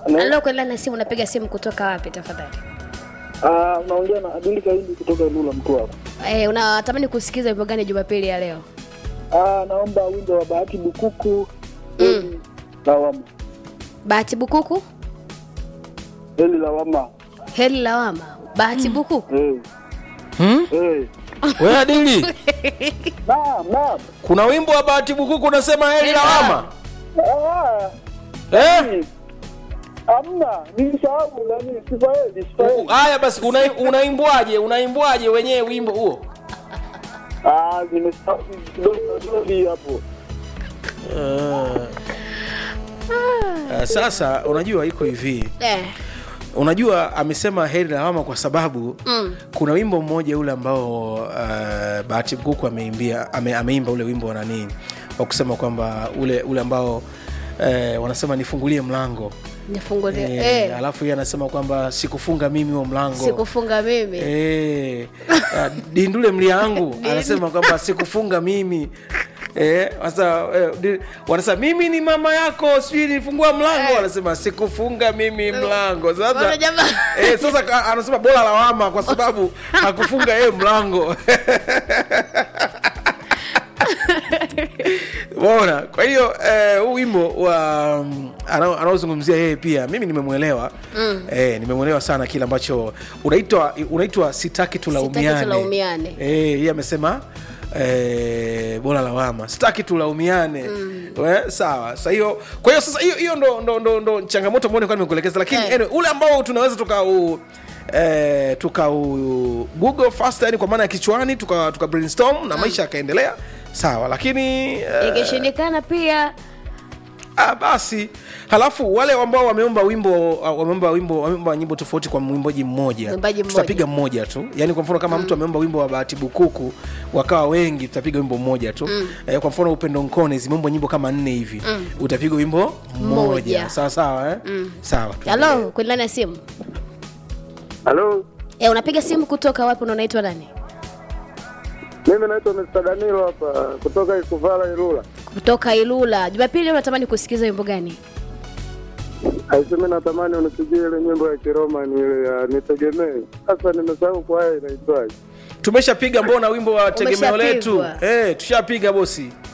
Na- Halo, kwa na simu, unapiga simu kutoka wapi tafadhali? Ah, unaongea na Adili Kaindi kutoka Ilula Mtwara. Eh, unatamani kusikiza wimbo gani Jumapili ya leo? Ah, naomba wimbo wa Bahati Bukuku Heli Lawama. Bahati Bukuku, Heli Lawama. heli lawama. Bahati Bukuku. Eh. Hmm? Eh. We Adili, Naam, naam. kuna wimbo wa Bahati Bukuku unasema heri lawama Ah, eh? hamna. Nilisahau nani Sifaeli, Sifaeli. Haya basi, una- unaimbwaje? Unaimbwaje wenyewe wimbo huo? Ah, nimesahau kidogo kidogo hapo. Uh, sasa unajua iko hivi Eh. unajua amesema heri lawama kwa sababu Mm. kuna wimbo mmoja ule ambao uh, bahati bukuku ameimbia ame, ameimba ule wimbo wa nanii wa kusema kwamba ule ule ambao eh, wanasema nifungulie mlango Nifungulie. eh, Eh. alafu yeye anasema kwamba sikufunga mimi huo mlango Sikufunga mimi. Eh, ah, dindule mlia yangu anasema kwamba sikufunga mimi Eh, sasa eh, di- wanasema mimi ni mama yako sijui nilifungua mlango Eh. anasema sikufunga mimi mlango Bwana sasa jamaa. eh, sasa ka- anasema bora lawama kwa sababu hakufunga yeye mlango Umeona? Kwa hiyo eh, huu wimbo wa mm, anao- anaozungumzia yeye pia mimi nimemwelewa mm. eh, nimemwelewa sana kile ambacho unaitwa unaitwa sitaki tulaumiane. tulaumiane. Eh, yeye amesema eh, bora lawama sitaki tulaumiane mm. sawa sa hiyo kwa hiyo sasa hiyo hiyo ndo, ndo, ndo, ndo changamoto ambayo nilikuwa nimekuelekeza lakini Eh. anyway, ule ambao tunaweza tukau eh, tukau google fast yani kwa maana ya kichwani tuka, tuka brainstorm na maisha yakaendelea sawa lakini eh, Ikishindikana pia Ah, basi halafu wale ambao wameomba wimbo uh, wameomba wimbo wameomba nyimbo tofauti kwa mwimbaji mmoja Mwimbaji mmoja. tutapiga mmoja tu yaani kwa mfano kama mtu ameomba wimbo wa bahati bukuku wakawa wengi tutapiga wimbo mmoja tu eh, kwa mfano upendo nkone zimeomba nyimbo kama nne hivi utapiga wimbo mmoja Mmoja. sawa sawa eh? sawa tuendelee. halo, kwa na simu. Halo. Eh, unapiga simu kutoka wapi na unaitwa nani? Mimi naitwa Mr. Danilo hapa kutoka Ikuvala Ilula. Kutoka Ilula. Jumapili leo unatamani kusikiza wimbo gani? Aiseme natamani unipigie ile nyimbo ya Kiroma ni ile ya nitegemee. Sasa nimesahau kwa haya inaitwaje. tumeshapiga mbona wimbo wa tegemeo letu Umeshapigwa. eh, tushapiga bosi